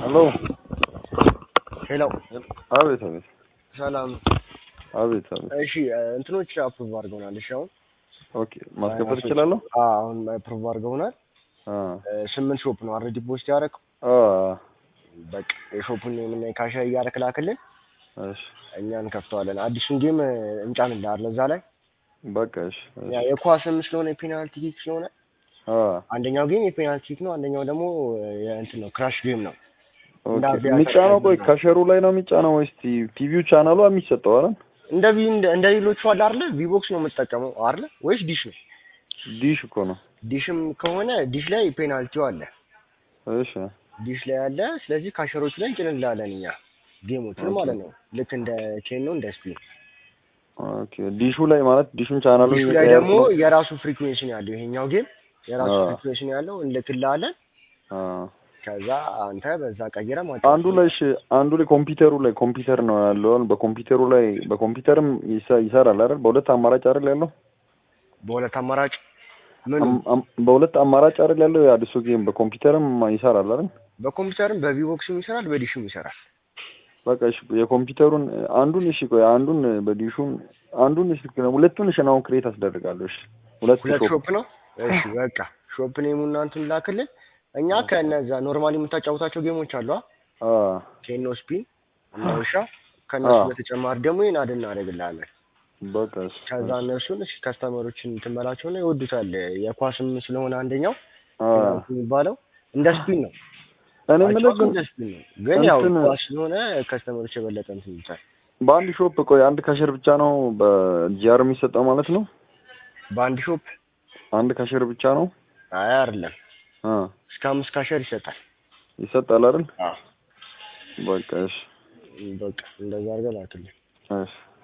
ሄሎ ሄሎ አቤት አቤት ሰላም። አቤት አቤት እሺ እንትኖች አፕሩቭ አድርገውናል። እሺ አሁን ኦኬ ማስከፈት እችላለሁ አዎ፣ አሁን አፕሩቭ አድርገውናል። አ ስምንት ሾፕ ነው አልሬዲ ፖስት ያደረገው። አ በቃ የሾፑን ምን ካሻ እያደረክ ላክልን፣ እሺ እኛ እንከፍተዋለን። አዲሱን ጌም እንጫንልሃለን እዛ ላይ በቃ እሺ እሺ። ያ የኳስም ስለሆነ የፔናልቲ ኪክ ስለሆነ አ አንደኛው ጌም የፔናልቲ ኪክ ነው፣ አንደኛው ደግሞ የእንትን ነው ክራሽ ጌም ነው። እንደ ኦኬ አቪያተር የሚጫነው ቆይ ነው። ከሸሩ ላይ ነው የሚጫነው ወይስ ቲ- ቲቪው ቻናሉ የሚሰጠው አይደል? እንደ ቪ እንደ ሌሎቹ አለ አይደለ? ቪቦክስ ነው የምትጠቀመው አይደለ? ወይስ ዲሽ ነው? ዲሽ እኮ ነው። ዲሽም ከሆነ ዲሽ ላይ ፔናልቲው አለ እሺ ዲሽ ላይ አለ። ስለዚህ ካሸሮች ላይ እንጭንላለን እኛ ጌሞችን ኦኬ። ማለት ነው። ልክ እንደ ቼን ነው እንደ ስፒን። ኦኬ ዲሹ ላይ ማለት ዲሹን ቻናሉ ዲሽ ላይ ደግሞ የራሱ ፍሪኩዌንሲ ነው ያለው። ይሄኛው ጌም የራሱ አዎ። ፍሪኩዌንሲ ነው ያለው። እንልክልሃለን። አ ከዛ አንተ በዛ ቀይረ ማለት አንዱ ላይ እሺ አንዱ ላይ ኮምፒውተሩ ላይ ኮምፒውተር ነው ያለው። በኮምፒውተሩ ላይ በኮምፒውተርም ይሰ- ይሰራል አይደል? በሁለት አማራጭ አይደል ያለው? በሁለት አማራጭ ምን አም- አም- በሁለት አማራጭ አይደል ያለው የአዲሱ ጌም በኮምፒውተርም ይሰራል አይደል? በኮምፒውተርም በቪቦክስም ይሰራል፣ በዲሽም ይሰራል። በቃ እሺ የኮምፒውተሩን አንዱን እሺ ቆይ አንዱን በዲሹን አንዱን እሺ ሁለቱን እሺ አሁን ክሬት አስደርጋለሁ እሺ ሁለት ሁለት ሾፕ ሾፕ ነው። እሺ በቃ ሾፕ ኔሙ እና እንትን ላክልን። እኛ ከነዛ ኖርማሊ የምታጫውታቸው ጌሞች አሉ አ ቴኖ ስፒን እና ውሻ ከእነሱ አዎ። በተጨማሪ ደግሞ ይህን አድ እናደርግልሃለን። በቃ እሺ ከዛ እነሱን እሺ ከስተመሮችን ትመላቸውና ይወዱታል። የኳስም ስለሆነ አንደኛው አ ፔናልቲ የሚባለው እንደ ስፒን ነው። እኔ የምልህ አጫዋቱ ግን እንደ ስፒን ነው፣ ግን ያው እንትን- ኳስ ስለሆነ ከስተመሮች የበለጠ እንትን ይሉታል። በአንድ ሾፕ ቆይ አንድ ካሸር ብቻ ነው በጂአር የሚሰጠው ማለት ነው? በአንድ ሾፕ አንድ ካሸር ብቻ ነው? አይ አይደለም፣ አ እስከ አምስት ካሸር ይሰጣል። ይሰጣል አይደል? አዎ በቃ እሺ በቃ እንደዛ አድርገህ ላክልኝ። እሺ